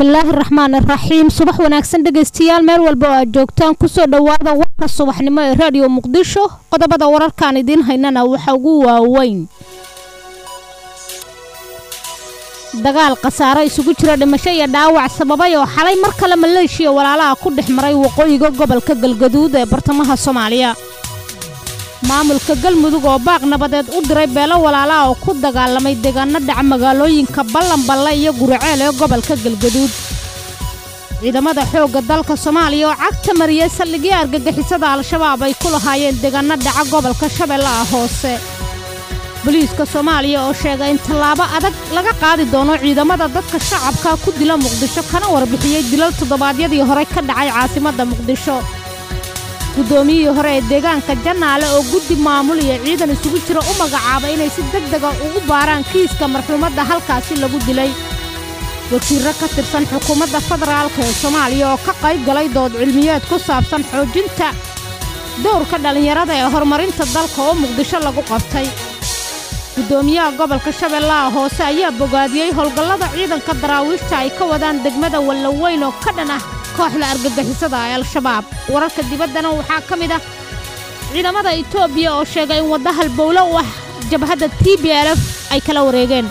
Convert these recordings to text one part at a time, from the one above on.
bismillaahi raxmaan iraxiim subax wanaagsan dhegaystayaal meel walba oo aad joogtaan kusoo dhowaada warka subaxnimo ee raadiyo muqdisho qodobada wararkaan idiin haynana waxa ugu waaweyn dagaal khasaaro isugu jira dhimasho iyo dhaawac sababay oo xalay mar kale maleeshiya walaalaha ku dhex maray waqooyiga gobolka galgaduud ee bartamaha soomaaliya maamulka galmudug oo baaq nabadeed u diray beelo walaalaha oo ku dagaalamay deegaano dhaca magaalooyinka ballanballe iyo guriceel ee gobolka galgaduud ciidamada xoogga dalka soomaaliya oo cagta mariyey saldhigyo argagixisada al-shabaab ay ku lahaayeen deegaano dhaca gobolka shabeellaha hoose boliiska soomaaliya oo sheegay in tallaabo adag laga qaadi doono ciidamada dadka shacabka ku dila muqdisho kana warbixiyey dilal toddobaadyadii hore ka dhacay caasimadda muqdisho guddoomiyihii hore ee deegaanka jannaale oo guddi maamul iyo ciidan isugu jira u magacaabay inay si deg dega ugu baaraan kiiska marxuumadda halkaasi lagu dilay wasiirro ka tirsan xukuumadda federaalka ee soomaaliya oo ka qayb galay dood cilmiyeed ku saabsan xoojinta dowrka dhallinyarada ee horumarinta dalka oo muqdisho lagu qabtay guddoomiyaha gobolka shabeellaha hoose ayaa bogaadiyey howlgallada ciidanka daraawiishta ay ka wadaan degmada wallaweyn oo ka dhan ah kooxda argagixisada ee al-shabaab wararka dibaddana waxaa ka mid ah ciidamada etoobiya oo sheegay in wadda halbowlo u ah jabhadda t b l f ay kala wareegeen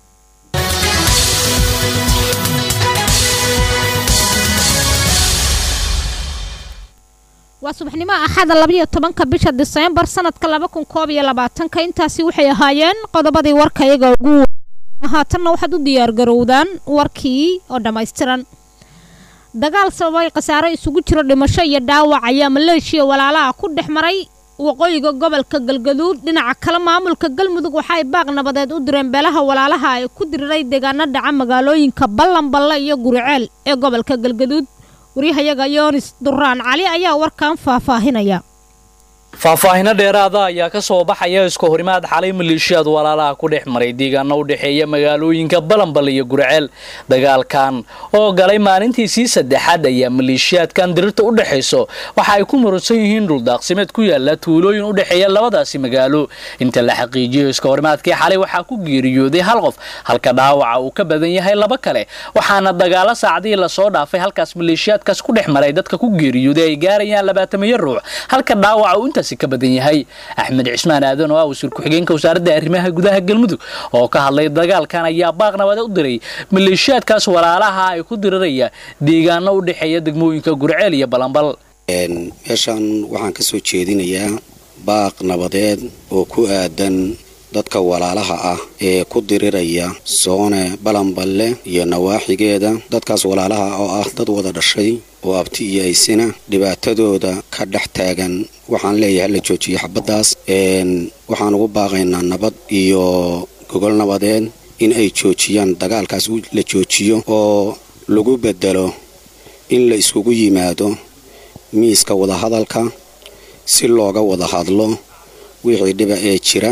waa subaxnimo axada labayo tobanka bisha diseembar sanadka laba kun koob iyo labaatanka intaasi waxay ahaayeen qodobadii warka iyaga ugu haatanna waxaad u diyaargarowdaan warkii oo dhammaystiran dagaal sababay khasaaro isugu jiro dhimasho iyo dhaawac ayaa maleeshiya walaalaha ku dhex maray waqooyiga gobolka galgaduud dhinaca kale maamulka galmudug waxa ay baaq nabadeed u direen beelaha walaalaha ay ku diriray deegaano dhaca magaalooyinka ballanballe iyo guriceel ee gobolka galgaduud waryahayaga yoonis duraan cali ayaa warkan faahfaahinaya faahfaahino dheeraada ayaa ka soo baxaya isku horimaad xalay maleeshiyaad walaalaha ku dhex maray deegaano u dhexeeya magaalooyinka balanbal iyo gurceel dagaalkan oo galay maalintiisii saddexaad ayaa maleeshiyaadkan dirirta u dhexayso waxa ay ku muransan yihiin dhuldaaqsimeed ku yaala tuulooyin u dhexeeya labadaasi magaalo inta la xaqiijiyo iska horimaadkii xalay waxaa ku geeriyooday hal qof halka dhaawaca uu ka badan yahay laba kale waxaana dagaalo saacadihii lasoo dhaafay halkaas maleeshiyaadkaas ku dhex maray dadka ku geeriyooday ay gaarayaan labaatamiyo ruux halka dhaawaca ka badan yahay axmed cismaan aadan oo ah wasiir ku-xigeenka wasaaradda arrimaha gudaha galmudug oo ka hadlay dagaalkan ayaa baaq nabade u diray maleeshiyaadkaas walaalaha ay ku diriraya deegaano u dhexeeya degmooyinka gurceel iyo balanbal meeshaan waxaan ka soo jeedinayaa baaq nabadeed oo ku aadan dadka walaalaha ah ee ku diriraya soone balanballe iyo nawaaxigeeda dadkaas walaalaha oo ah dad wada dhashay oo abti iyo aysina dhibaatadooda ka dhex taagan waxaan leeyahay la joojiyo xabaddaas waxaan ugu baaqaynaa nabad iyo gogol nabadeed in ay joojiyaan dagaalkaas la joojiyo oo lagu bedelo in la iskugu yimaado miiska wadahadalka si looga wada hadlo wixii dhiba ee jira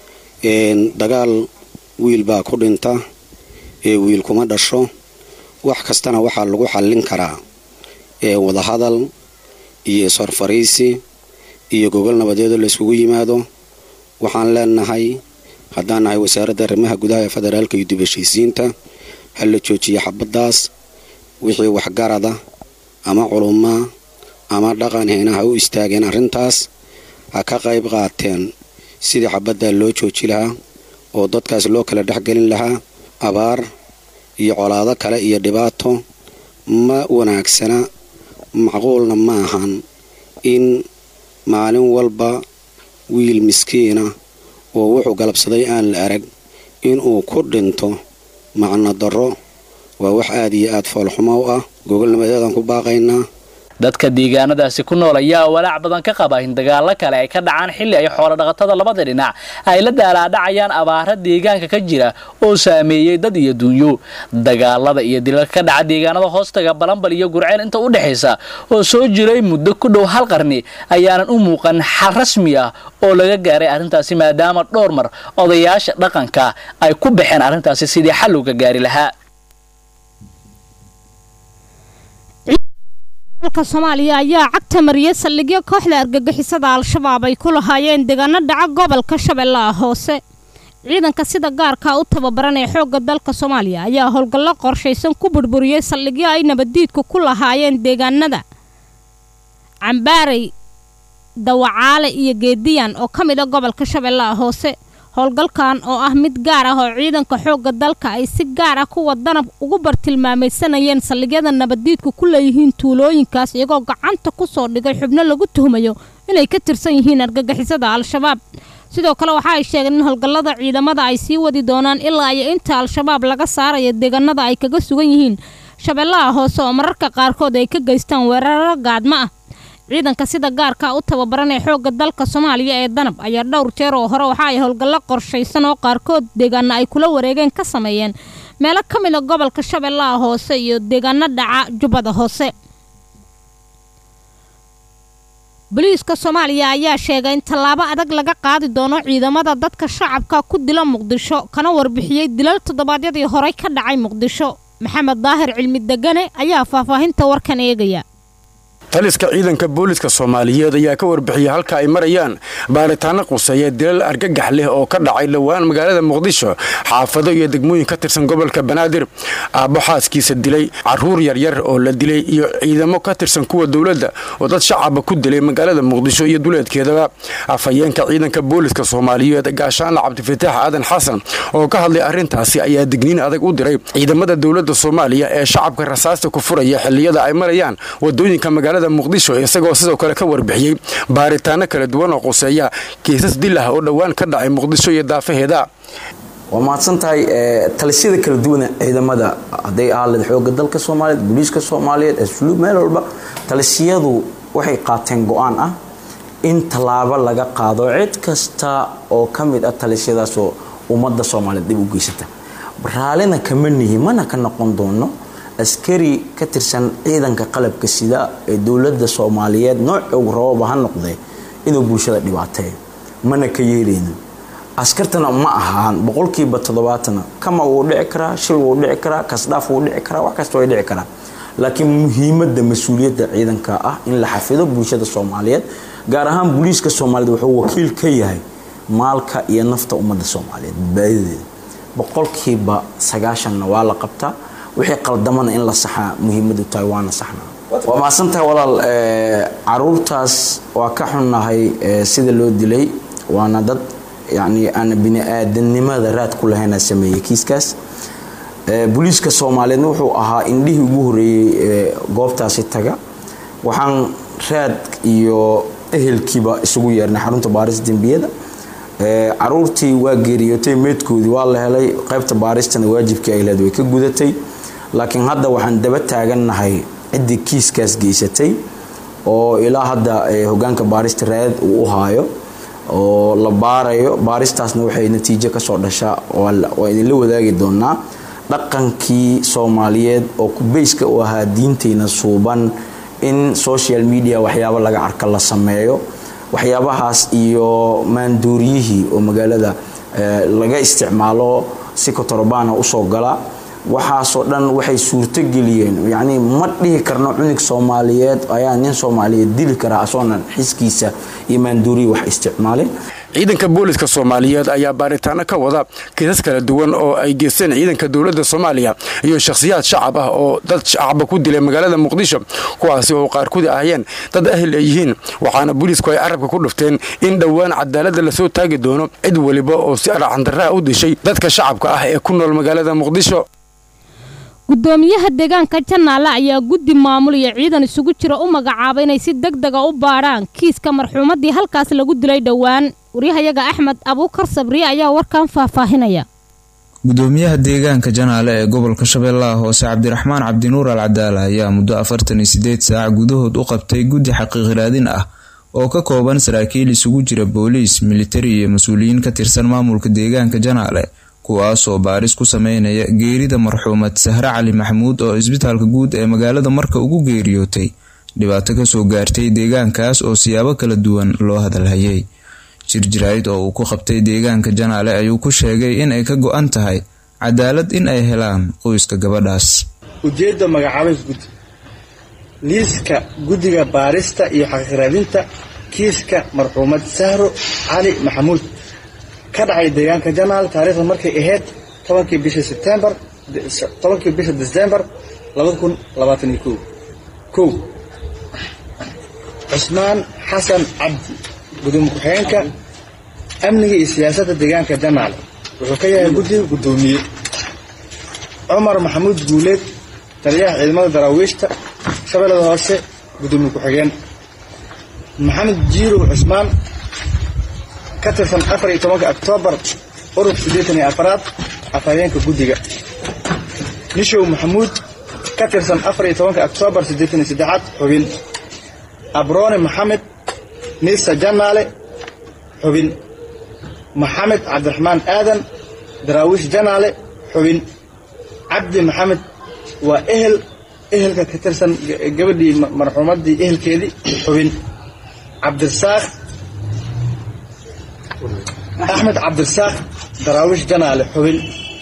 dagaal wiil baa ku dhinta ee wiil kuma dhasho wax kastana waxaa lagu xallin karaa wadahadal iyo isfarfariisi iyo gogol nabadeedoo la yskugu yimaado waxaan leenahay haddaan nahay wasaaradda arrimaha gudaha ee federaalka iyo dibheshiisiinta ha la joojiyo xabaddaas wixii waxgarada ama culumaa ama dhaqan heena ha u istaageen arrintaas ha ka qayb qaateen sidii xabaddaa loo jooji lahaa oo dadkaas loo kala dhexgelin lahaa abaar iyo colaado kale iyo dhibaato ma wanaagsana macquulna ma ahan in maalin walba wiil miskiina oo wuxuu galabsaday aan la arag inuu ku dhinto macno darro waa wax aad iyo aad foolxumo u ah gogolnimadeedaan ku baaqaynaa dadka deegaanadaasi ku nool ayaa walaac badan ka qaba in dagaalo kale ay ka dhacaan xilli ay xoolodhaqatada labada dhinac ay la daalaadhacayaan abaara deegaanka ka jira oo saameeyey dad iyo duunyo dagaalada iyo dilalka ka dhaca deegaanada hoostaga balanbal iyo gurceel inta u dhexaysa oo soo jiray muddo ku dhow hal qarni ayaanan u muuqan xal rasmi ah oo laga gaaray arrintaasi maadaama dhowr mar odayaasha dhaqanka ay ku baxeen arrintaasi sidii xal looga gaari lahaa dalka soomaaliya ayaa cagta mariyay saldhigyo kooxda argagixisada al-shabaab ay ku lahaayeen deegaano dhaca gobolka shabeellaha hoose ciidanka sida gaarka u tababaran ee xoogga dalka soomaaliya ayaa howlgallo qorshaysan ku burburiyey saldhigyo ay nabaddiidku ku lahaayeen deegaanada cambaarey dawacaale iyo geediyan oo ka mid a gobolka shabeellaha hoose howlgalkan oo ah mid gaar ah oo ciidanka xoogga dalka ay si gaar ah kuwa danab ugu bartilmaamaysanayeen saldhigyada nabaddiidku ku leeyihiin tuulooyinkaas iyagoo gacanta ku soo dhigay xubno lagu tuhmayo inay ka tirsan yihiin argagixisada al-shabaab sidoo kale waxa ay sheegeen in howlgallada ciidamada ay sii wadi doonaan ilaa iyo inta al-shabaab laga saarayo deegaanada ay kaga sugan yihiin shabeellaha hoose oo mararka qaarkood ay ka geystaan weeraro gaadmo ah ciidanka sida gaarka u tababaran ee xoogga dalka soomaaliya ee danab ayaa dhowr jeer oo hore waxa ay howlgallo qorshaysan oo qaarkood deegaana ay kula wareegeen ka sameeyeen meelo ka mid a gobolka shabeellaha hoose iyo deegaano dhaca jubbada hoose boliiska soomaaliya ayaa sheegay in tallaabo adag laga qaadi doono ciidamada dadka shacabka ku dila muqdisho kana warbixiyey dilal toddobaadyadii horey ka dhacay muqdisho maxamed daahir cilmi degane ayaa faahfaahinta warkan eegaya taliska ciidanka booliska soomaaliyeed ayaa ka warbixiyey halka ay marayaan baaritaano quseeya dilal argagax leh oo ka dhacay dhowaan magaalada muqdisho xaafado iyo degmooyin ka tirsan gobolka banaadir aabbo xaaskiisa dilay caruur yaryar oo la dilay iyo ciidamo ka tirsan kuwa dowladda oo dad shacaba ku dilay magaalada muqdisho iyo duleedkeedaba afhayeenka ciidanka booliska soomaaliyeed gaashaanla cabdifataax aadan xasan oo ka hadlay arrintaasi ayaa digniin adag u diray ciidamada dowladda soomaaliya ee shacabka rasaasta ku furaya xilliyada ay marayaan wadooyinka magaalada muqdisho isagoo sidoo kale ka warbixiyey baaritaano kala duwan oo quseeya kiisas dil ah oo dhowaan ka dhacay muqdisho iyo daafaheeda waa mahadsan tahay talisyada kala duwan ciidamada hadday ahaaleed xooga dalka soomaaliyeed booliiska soomaaliyeed asluub meel walba talisiyadu waxay qaateen go-aan ah in tallaabo laga qaado cid kasta oo ka mid ah talisyadaasoo ummadda soomaaliyeed dib u geysata raallina kama nihi mana ka noqon doono askari ka tirsan ciidanka qalabka sida ee dowladda soomaaliyeed nooca ugu rababa ha noqdee inuu bulshada dhibaateeyo mana ka yeelayno askartana ma ahaan boqolkiiba toddobaatana kama wuu dhici karaa shil wuu dhici karaa kasdhaaf wuu dhici karaa wax kasta way dhici karaa laakiin muhiimadda mas-uuliyadda ciidanka ah in la xafido bulshada soomaaliyeed gaar ahaan booliiska soomaaliyeed wuxuu wakiil ka yahay maalka iyo nafta ummadda soomaaliyeed badbaadadeeda boqolkiiba sagaashanna waa la qabtaa wixii qaldamana in la saxaa muhiimadu tahay waana saxnaa waa mahadsantahay walaal caruurtaas waa ka xunnahay sida loo dilay waana dad yacni aan bini aadanimada raad ku lahayna sameeyey kiiskaas booliiska soomaaliyeedna wuxuu ahaa indhihii ugu horreeyey goobtaasi taga waxaan raad iyo ehelkiiba isugu yeernay xarunta baaris dembiyada caruurtii waa geeriyootay meydkoodii waa la helay qaybta baaristana waajibkii ay leed way ka gudatay laakiin hadda waxaan daba taagannahay ciddii kiiskaas geysatay oo ilaa hadda hogaanka baarista raad uu u haayo oo la baarayo baaristaasna waxay natiijo kasoo dhashaa waa idinla wadaagi doonaa dhaqankii soomaaliyeed oo kubeyska u ahaa diinteyna suuban in social media waxyaabo laga arka la sameeyo waxyaabahaas iyo maanduuriyihii oo magaalada laga isticmaalo si kotorbaana usoo gala waxaasoo dhan waxay suurtogeliyeen yacnii ma dhihi karno cunug soomaaliyeed ayaa nin soomaaliyeed dili karaa asoonan xiskiisa iyo maanduuriyi wax isticmaalin ciidanka booliska soomaaliyeed ayaa baaritaano ka wada kiisas kala duwan oo ay geysteen ciidanka dowladda soomaaliya iyo shakhsiyaad shacab ah oo dad shacaba ku dilay magaalada muqdisho kuwaasi oo qaarkood ahayeen dad ahel ay yihiin waxaana booliisku ay carabka ku dhufteen in dhowaan cadaaladda lasoo taagi doono cid weliba oo si arxandarraa u dishay dadka shacabka ah ee ku nool magaalada muqdisho gudoomiyaha deegaanka janaale ayaa guddi maamul iyo ciidan isugu jira u magacaabay inay si deg dega u baadhaan kiiska marxuumaddii halkaas lagu dilay dhowaan waryahayaga axmed abuukar sabriye ayaa warkan faahfaahinaya gudoomiyaha deegaanka janaale ee gobolka shabeellaha hoose cabdiraxmaan cabdinuur al cadaala ayaa muddo afartan iyo sideed saac gudahood u qabtay guddi xaqiiqraadin ah oo ka kooban saraakiil isugu jira booliis militari iyo mas-uuliyiin ka tirsan maamulka deegaanka janaale kuwaasoo baaris ku sameynaya geerida marxuumad sahre cali maxamuud oo isbitaalka guud ee magaalada marka ugu geeriyootay dhibaato kasoo gaartay deegaankaas oo siyaabo kala duwan loo hadalhayay jirjirayd oo uu ku qabtay deegaanka janaale ayuu ku sheegay in ay ka go-an tahay cadaalad in ay helaan qoyska gabadhaas ujeedda magacaabis guddi liiska guddiga baarista iyo xaqiiqraadinta kiiska marxuumad sahro cali maxamuud ka dhacay deegaanka janaal taariikhda markay ahayd tobankii bisha sebtembar tobankii bisha december labada kun labaatan iyo kow kow cusmaan xasan cabdi gudoomiye ku-xigeenka amniga iyo siyaasadda deegaanka janaal wuxuu ka yahay guddiga guddoomiye cumar maxamuud guuleed taliyaha ciidamada daraawiishta shabeellada hoose gudoomiye ku-xigeen maxamed jiirow cusmaan ka tirsan afar iyo tobanka oktoobar urub siddeetan iyo afaraad afhayeenka guddiga nishow maxamuud ka tirsan afar iyo tobanka oktoobar siddeetan iyo saddexaad xubin abroone maxamed niisa janaale xubin maxamed cabdiraxmaan aadan daraawiish janaale xubin cabdi maxamed waa ehel ehelka ka tirsan gabadhii marxuumaddii ehelkeedii xubin cabdirasaaq axmed cabdirasaaq daraawiish janaale xubin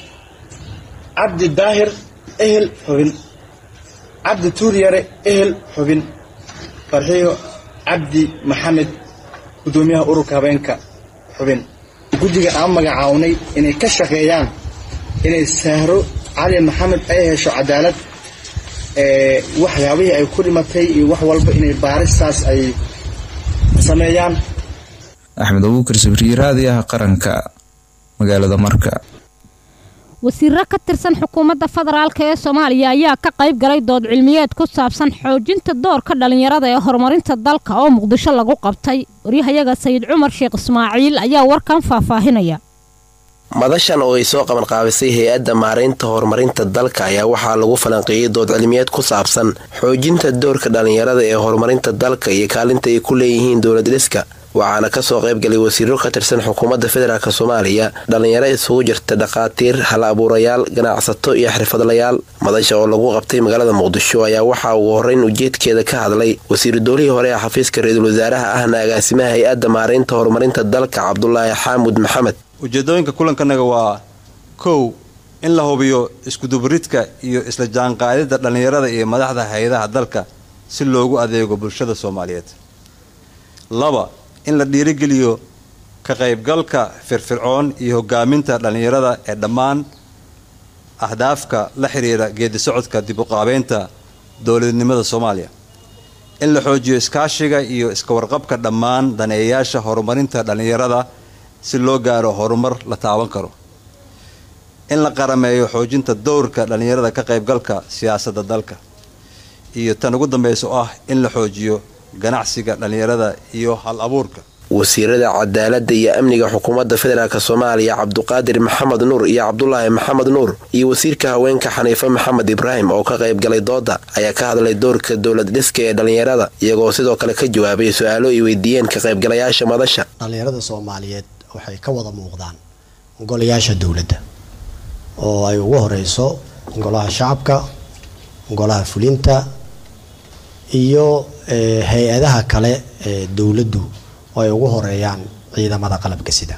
cabdi daahir ehel xubin cabdi tuuryare ehel xubin farxiyo cabdi maxamed guddoomiyaha ururka habeenka xubin guddiga aan magacawnay inay ka shaqeeyaan inay sahro cali maxamed ay hesho cadaalad waxyaabihii ay ku dhimatay iyo wax walba inay baaristaas ay sameeyaan axmed abuukar sabriye raadiyaha qaranka magaalada marka wasiiro ka tirsan xukuumadda federaalk ee soomaaliya ayaa ka qayb galay dood cilmiyeed ku saabsan xoojinta doorka dhallinyarada ee horumarinta dalka oo muqdisho lagu qabtay waryahayaga sayid cumar sheekh ismaaciil ayaa warkan faahfaahinaya madashan oo ay soo qabanqaabisay hay-adda maaraynta horumarinta dalka ayaa waxaa lagu falanqeeyey dood cilmiyeed ku saabsan xoojinta doorka dhallinyarada ee horumarinta dalka iyo kaalinta ay ku leeyihiin dowlad dhiska waxaana kasoo qaybgalay wasiiro ka tirsan xukuumadda federaalk soomaaliya dhallinyaro isugu jirta dhakhaatiir hal abuurayaal ganacsato iyo xirfadlayaal madasha oo lagu qabtay magaalada muqdisho ayaa waxaa ugu horreyn ujeedkeeda ka hadlay wasiiru doolihii hore ee xafiiska ra-iisul wasaaraha ahna agaasimaha hay-adda maaraynta horumarinta dalka cabdulaahi xaamud maxamed ujeedooyinka kulankanaga waa kow in la hubiyo iskudubaridka iyo isla jaanqaadida dhallinyarada iyo madaxda hay-adaha dalka si loogu adeego bulshada soomaaliyeed laba in la dhiirigeliyo ka qaybgalka firfircoon iyo hogaaminta dhallinyarada ee dhammaan ahdaafka la xiriira geedi socodka dib uqaabeynta dowladnimada soomaaliya in la xoojiyo iskaashiga iyo iska warqabka dhammaan daneeyayaasha horumarinta dhallinyarada si loo gaaro horumar la taaban karo in la qarameeyo xoojinta dowrka dhallinyarada ka qaybgalka siyaasadda dalka iyo tan ugu dambaysa oo ah in la xoojiyo ganacsiga dhallinyarada iyo hal abuurka wasiirada cadaaladda iyo amniga xukuumadda federaalk soomaaliya cabduqaadir maxamed nuur iyo cabdulaahi maxamed nuur iyo wasiirka haweenka xaniife maxamed ibraahim oo ka qaybgalay dooda ayaa ka hadlay doorka dowlad dhiska ee dhallinyarada iyagoo sidoo kale ka jawaabay su-aalo ay weydiiyeen ka qaybgalayaasha madasha dhallinyarada soomaaliyeed waxay ka wada muuqdaan golayaasha dowladda oo ay ugu horeyso golaha shacabka golaha fulinta iyo hay-adaha kale ee dowladdu oo ay ugu horeeyaan ciidamada qalabka sida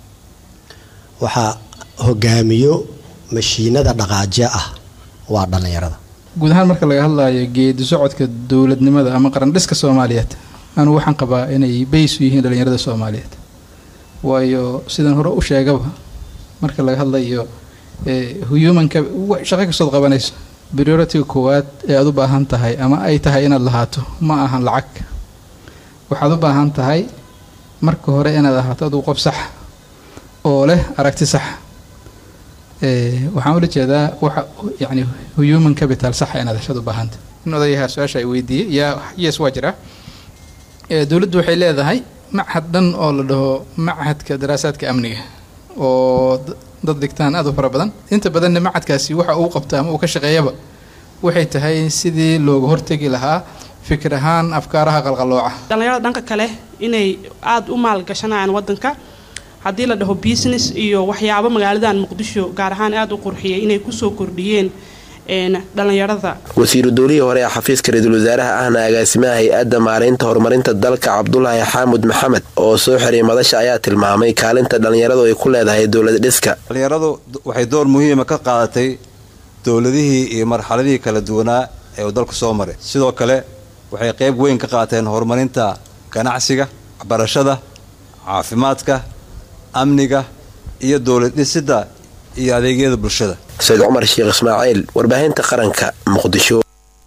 waxaa hogaamiyo mashiinada dhaqaajiya ah waa dhallinyarada guud ahaan marka laga hadlayo geedi socodka dowladnimada ama qarandhiska soomaaliyeed anugu waxaan qabaa inay bays u yihiin dhallinyarada soomaaliyeed waayo sidan hore u sheegaba marka laga hadlayo humanka shaqo kastood qabanayso prioritiga koowaad ee aad u baahan tahay ama ay tahay inaad lahaato ma ahan lacag waxaad u baahan tahay marka hore inaad ahaato aduu qof sax oo leh aragti sax waxaan ula jeedaa waxa yani human capital saxa inaad heshaad u baahanta in odayaha su-aasha ay weydiiyey yaa yes waa jira dowladdu waxay leedahay machad dhan oo la dhaho machadka daraasaadka amniga oo dad dhigtaan aad u fara badan inta badanna macadkaasi waxa uu qabta ama uu ka shaqeeyaba waxay tahay sidii looga hortegi lahaa fikir ahaan afkaaraha qalqalooca dhallinyarada dhanka kale inay aada u maalgashanayaan wadanka haddii la dhaho business iyo waxyaabo magaaladan muqdisho gaar ahaan aada u qurxiyay inay kusoo kordhiyeen dhallinyarada wasiiru doolihii hore ee xafiiska ra-iisul wasaaraha ahna agaasimaha hay-adda maaraynta horumarinta dalka cabdulaahi xaamud maxamed oo soo xiray madasha ayaa tilmaamay kaalinta dhallinyaradu ay ku leedahay dowlad dhiska dhallinyaradu waxay door muhiima ka qaadatay dowladihii iyo marxaladihii kala duwanaa ee uu dalku soo maray sidoo kale waxay qayb weyn ka qaateen horumarinta ganacsiga waxbarashada caafimaadka amniga iyo dowlad dhisidda iyo adeegyada bulshada sayid cumar sheekh ismaaciil warbaahinta qaranka muqdisho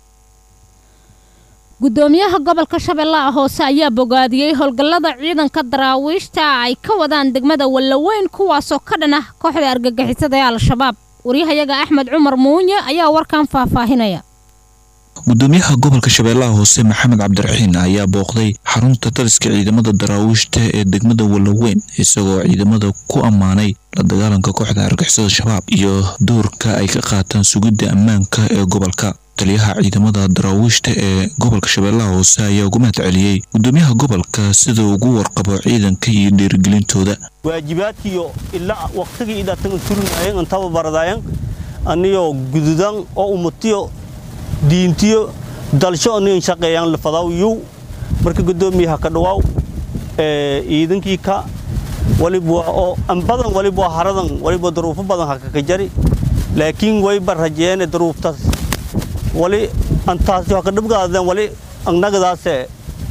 gudoomiyaha gobolka shabeellaha hoose ayaa bogaadiyey howlgallada ciidanka daraawiishta ay ka wadaan degmada wallaweyn kuwaasoo ka dhan ah kooxda argagixisada ee al-shabaab waryahayaga axmed cumar muunye ayaa warkan faahfaahinaya gudoomiyaha gobolka shabeellaha hoose maxamed cabdiraxiin ayaa booqday xarunta taliska ciidamada daraawiishta ee degmada wallaweyn isagoo ciidamada ku ammaanay la dagaalanka kooxda argixisada shabaab iyo doorka ay ka qaataan sugidda ammaanka ee gobolka taliyaha ciidamada daraawiishta ee gobolka shabeellaha hoose ayaa ugu mahad celiyey gudoomiyaha gobolka sida ugu warqabo ciidanka iyo dhiirigelintooda waajibaadkiyo ilaa waqtigii idatan turinayan antaba baradayan aniyo gududan oo umatiyo diintiyo dalsho anigan shaqeeyaan lafadaw yow marka gudoomiyaha ka dhawaaw ciidankii ka waliba oo ambadan waliba haradan waliba daruufo badan hakaka jari laakiin wayba rajeene daruuftaas wali antaasi haka dhibgaadeen wali annagadaase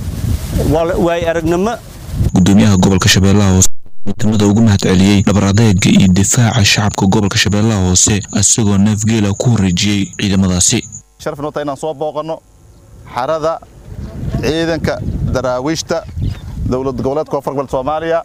waay aragnimo gudoomiyaha gobolka shabeellaha hoose ciidamada ugu mahad celiyey dhabar adeega iyo difaaca shacabka gobolka shabeellaha hoose isagoo neefgeela ku wareejiyey ciidamadaasi sharaf noo tahay inaan soo booqanno xarada ciidanka daraawiishta dowlad goboleedka koonfur gobolka soomaaliya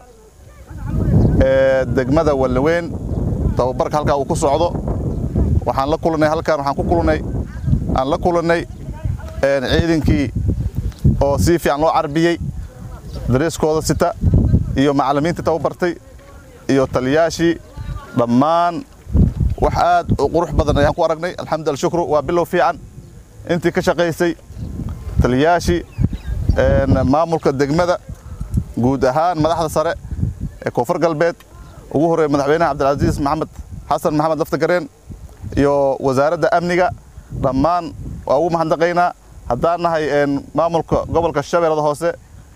ee degmada wallaweyn tababarka halkaa uu ku socdo waxaan la kulannay halkaan waxaan ku kulannay aan la kulannay ciidankii oo si fiican loo carbiyey dariiskooda sita iyo macallimiintii tababartay iyo taliyaashii dhammaan wax aad u qurux badan ayaan ku aragnay alxamdu shukru waa bilow fiican intii ka shaqaysay taliyaashii maamulka degmada guud ahaan madaxda sare ee koonfur galbeed ugu horreeya madaxweynaha cabdilcasiis maxamed xasan maxamed laftagareen iyo wasaaradda amniga dhammaan waa ugu mahadnaqaynaa haddaan nahay maamulka gobolka shabeellada hoose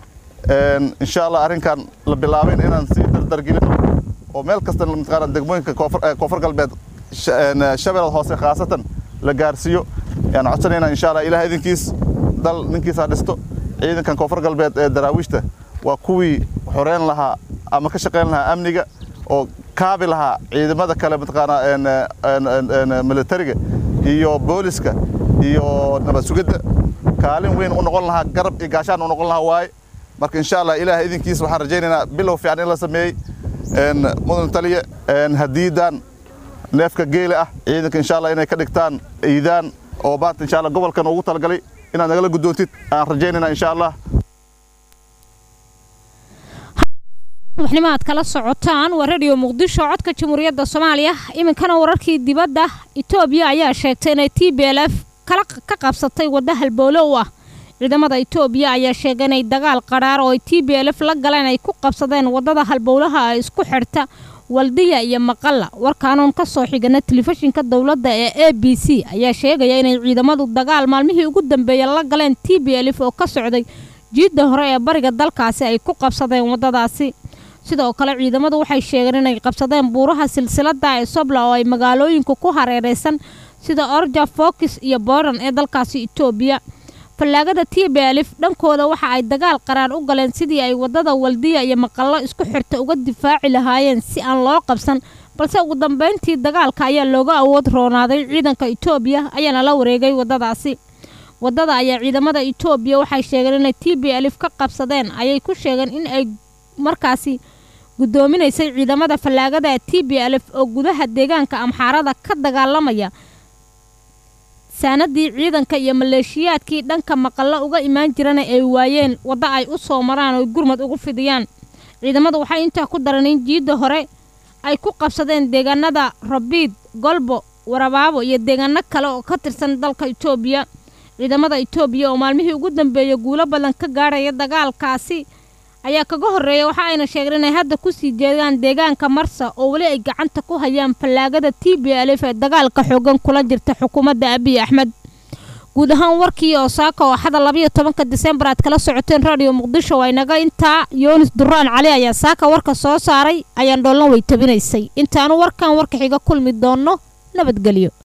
insha allah arrinkan la bilaabayn inaan sii dardargelino oo meel kasta mataqaana degmooyinka koonfur galbeed shabeellada hoose khaasatan la gaarsiiyo ayaan codsanaynaa insha allah ilaah idinkiis dal ninkiisa dhisto ciidankan koonfur galbeed ee daraawiishta waa kuwii xoreyn lahaa ama ka shaqayn lahaa amniga oo kaabi lahaa ciidamada kale mataqaanaa militariga iyo booliska iyo nabad sugidda kaalin weyn u noqon lahaa garab iyo gaashaan u noqon lahaa waaye marka insha allah ilaah idinkiis waxaan rajaynaynaa bilow fiican in la sameeyey mudan taliye hadiidan neefka geele ah ciidanka insha allah inay ka dhigtaan iidaan oo maanta insha allah gobolkan ugu talagalay inaad nagala guddoontid aan rajaynaynaa insha allah waxnimo aad kala socotaan waa radio muqdisho codka jamhuuriyadda soomaaliya iminkana wararkii dibadda etoobiya ayaa sheegtay inay t b l f ka qabsatay wadda halbowlo u ah ciidamada etoobiya ayaa sheegay inay dagaal qadhaar oo ay t b l f la galeen ay ku qabsadeen waddada halbowlaha ee isku xidhta waldiya iyo maqalla warkaanuun ka soo xigana telefishinka dowladda ee a b c ayaa sheegaya inay ciidamadu dagaal maalmihii ugu dambeeyey la galeen t b l f oo ka socday jiidda hore ee bariga dalkaasi ay ku qabsadeen waddadaasi sidoo kale ciidamadu waxay sheegeen inay qabsadeen buuraha silsilada ee sobla oo ay magaalooyinka ku hareeraysan sida orja fokis iyo booran ee dalkaasi etoobiya fallaagada t b alif dhankooda waxa ay dagaal qaraar u galeen sidii ay waddada waldiya iyo maqallo isku xirta uga difaaci lahaayeen si aan loo qabsan balse ugu dambeyntii dagaalka ayaa looga awood roonaaday ciidanka etoobiya ayaana la wareegay waddadaasi waddada ayaa ciidamada etoobiya waxay sheegeen inay t b alif ka qabsadeen ayay ku sheegeen in ay markaasi guddoominaysay ciidamada fallaagada t b alf oo gudaha deegaanka amxaarada ka dagaalamaya saanadii ciidanka iyo maleeshiyaadkii dhanka maqallo uga imaan jirana ay waayeen waddo ay u soo maraan oo gurmad ugu fidiyaan ciidamadu waxay intaa ku daran in jiidda hore ay ku qabsadeen deegaanada rabiid golbo warabaabo iyo deegaano kale oo ka tirsan dalka etoobiya ciidamada etoobiya oo maalmihii ugu dambeeyey guulo badan ka gaadhaya dagaalkaasi ayaa kaga horreeya waxa ayna sheegeen inay hadda kusii jeedaan deegaanka marsa oo weli ay gacanta ku hayaan fallaagada t b alf ee dagaalka xoogan kula jirta xukuumadda abiy axmed guud ahaan warkii oo saaka oo axada labayo tobanka disembar aad kala socoteen radio muqdisho waa inaga intaa yoonis duraan cali ayaa saaka warka soo saaray ayaan dhoolna way tabinaysay intaanu warkan warka xiga kulmi doonno nabadgelyo